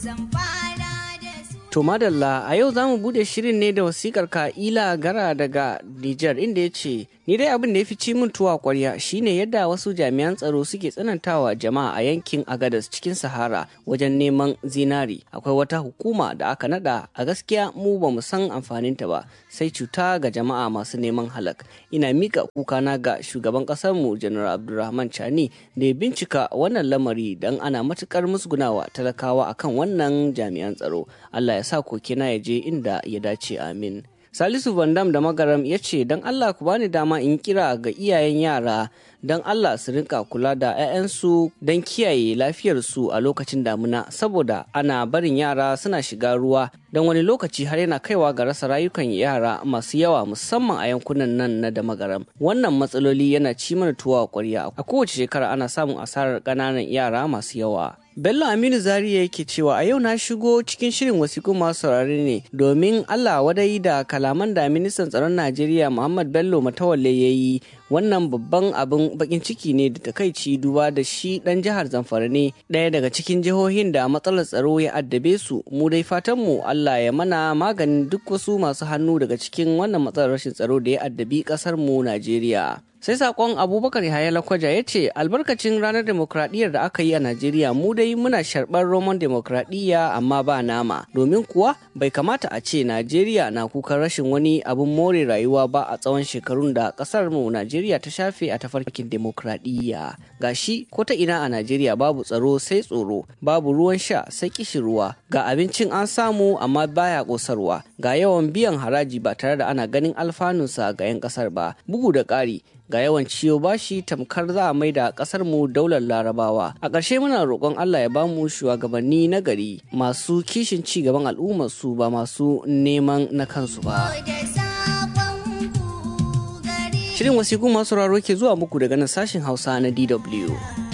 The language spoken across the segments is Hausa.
To madalla a yau za mu bude shirin ne da wasikar Ka'ila Gara daga Nijar inda ya ce, Ni dai abin da ya fi ci min tuwa kwarya shine yadda wasu jami'an tsaro suke tsanantawa jama'a a yankin Agadas cikin Sahara wajen neman zinari. Akwai wata hukuma da aka nada a gaskiya mu ba mu san amfaninta ba sai cuta ga jama'a masu neman halak. Ina mika kukana ga shugaban mu Janar Abdulrahman Chani da ya bincika wannan lamari don ana matukar musgunawa talakawa akan wannan jami'an tsaro. Allah ya sa kokina ya je inda ya dace amin. Salisu Vandam da Magaram ya ce, Don Allah ku bani dama in kira ga iyayen yara don Allah su rinka kula da 'ya'yansu don kiyaye lafiyarsu a lokacin damuna saboda ana barin yara suna shiga ruwa don wani lokaci har yana kaiwa ga rasa rayukan yara masu yawa musamman a yankunan nan na da magaram wannan matsaloli yana ci mana tuwa kwarya a kowace shekara ana samun asarar ƙananan yara masu yawa Bello Aminu Zariya yake cewa a yau na shigo cikin shirin wasiku masu saurare ne domin Allah wadai da kalaman da ministan tsaron Najeriya Muhammad Bello Matawalle ya yi wannan babban abin bakin ciki ne da takaici duba da shi dan jihar Zamfara ne ɗaya daga cikin jihohin da matsalar tsaro ya addabe su mu dai fatan mu Allah ya mana maganin duk wasu masu hannu daga cikin wannan matsalar rashin tsaro da ya addabi ƙasar mu Najeriya. sai sakon abubakar yahaya lakwaja ya ce albarkacin ranar demokradiyyar da aka yi a najeriya mu dai muna sharɓar roman demokradiyya amma ba nama domin kuwa bai kamata a ce najeriya na kukan rashin wani abin more rayuwa ba a tsawon shekarun da ƙasar mu najeriya ta shafe a tafarkin demokradiyya gashi ko ta ina a najeriya babu tsaro sai tsoro babu ruwan sha sai kishirwa ga abincin an samu amma baya ƙosarwa ga yawan biyan haraji ba tare da ana ganin alfanunsa ga 'yan ƙasar ba bugu da ƙari ga yawan ciyo bashi tamkar za a maida kasar mu daular larabawa a ƙarshe muna roƙon Allah ya ba mu shugabanni na gari masu kishin ci gaban al'ummar su ba masu neman na kansu ba shirin wasiku masu raro ke zuwa muku daga nan sashin hausa na dw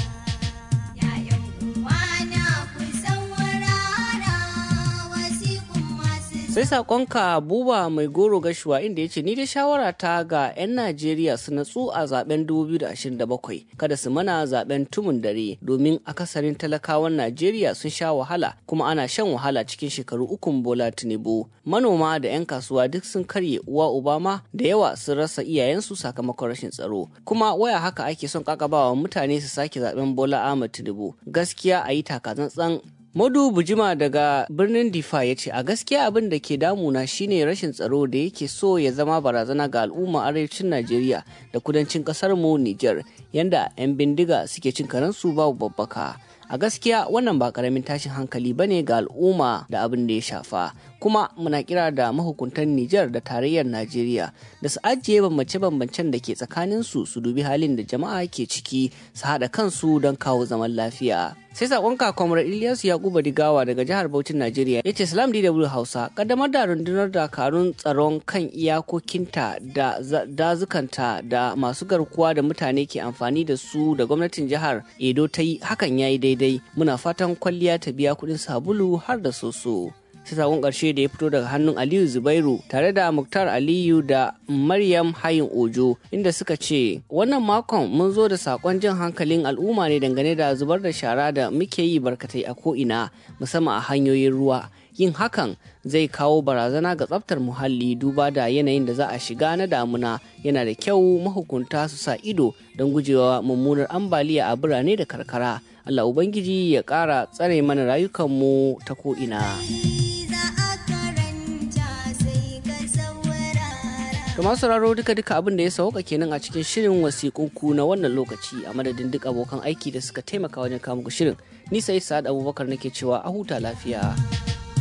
sai sakonka buba mai goro gashuwa inda ya ce ni da shawara ta ga 'yan najeriya su natsu a zaben 2027 kada su mana zaben tumun dare domin akasarin talakawan najeriya sun sha wahala kuma ana shan wahala cikin shekaru ukun bola tinubu manoma da 'yan kasuwa duk sun karye uwa obama da yawa sun rasa iyayensu sakamakon rashin tsaro kuma waya haka ake son kakabawa mutane su sake zaben bola ahmad tinubu gaskiya a yi takatsantsan Madu Bujima daga birnin Difa ya ce a gaskiya abin da ke damuna shine rashin tsaro da yake so ya zama barazana ga al'umma arewacin Najeriya da kudancin kasar mu Nijar yanda 'yan bindiga suke cin karensu babu babbaka. A gaskiya wannan ba karamin tashin hankali bane ga al'umma da abin da ya shafa. Kuma muna kira da mahukuntan Nijar da tarayyar Najeriya da su ajiye bambance-bambancen da ke tsakaninsu su dubi halin da jama'a ke ciki su haɗa kansu don kawo zaman lafiya. sai sakon kakwamar Ilyasu Yakubu Digawa daga jihar Bauchin Najeriya ya ce Salam DW Hausa kaddamar da rundunar dakarun tsaron kan iyakokinta da dazukanta da masu garkuwa da mutane ke amfani da su da gwamnatin jihar Edo ta yi hakan ya yi daidai muna fatan kwalliya ta biya kuɗin sabulu har da soso. sai sakon ƙarshe da ya fito daga hannun aliyu zubairu tare da muktar aliyu da maryam hayin ojo inda suka ce wannan makon mun zo da sakon jan hankalin al'umma ne dangane da zubar da shara da muke yi barkatai a ko'ina musamman a hanyoyin ruwa yin hakan zai kawo barazana ga tsaftar muhalli duba da yanayin da za a shiga na damuna yana da kyau mahukunta su sa ido don gujewa mummunar ambaliya a birane da karkara allah ubangiji ya ƙara tsare mana rayukanmu ta ko'ina. To masu sauraro duka duka abin da ya sauka kenan a cikin shirin wasiƙunku na wannan lokaci a madadin duk abokan aiki da suka taimaka wajen kawo muku shirin. Ni sai Sa'ad Abubakar nake cewa a huta lafiya.